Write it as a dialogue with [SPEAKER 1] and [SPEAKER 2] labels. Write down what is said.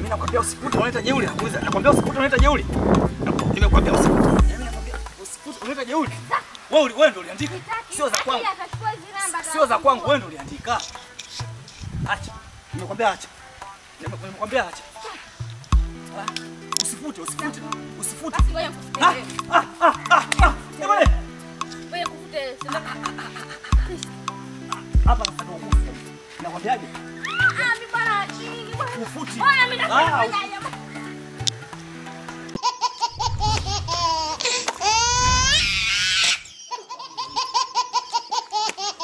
[SPEAKER 1] nakwambia usifute unaleta jeuri nakuuliza. Nakwambia usifute unaleta jeuri. Naku- Nimekwambia usifute. Mimi nakwambia usifute unaleta jeuri. Wewe uli- wewe ndio uliandika. Sio za kwangu. Sio za kwangu, wewe ndio uliandika. Acha. Nimekwambia acha. Nime- Nimekwambia acha. Ah, Usifute, usifute. Usifute.
[SPEAKER 2] Basi ngoja nikufute
[SPEAKER 1] Ah,
[SPEAKER 2] wewe.
[SPEAKER 1] ah, ah, ah, ah. Jamani.
[SPEAKER 2] Ngoja nikufute.
[SPEAKER 1] Hapa sasa ndio ukufu. Nakwambiaje?
[SPEAKER 2] Ah, mimi bwana, nyingi bwana.
[SPEAKER 1] Ufuti.
[SPEAKER 2] Bwana, mimi
[SPEAKER 1] Ah,
[SPEAKER 2] nafanya jamani.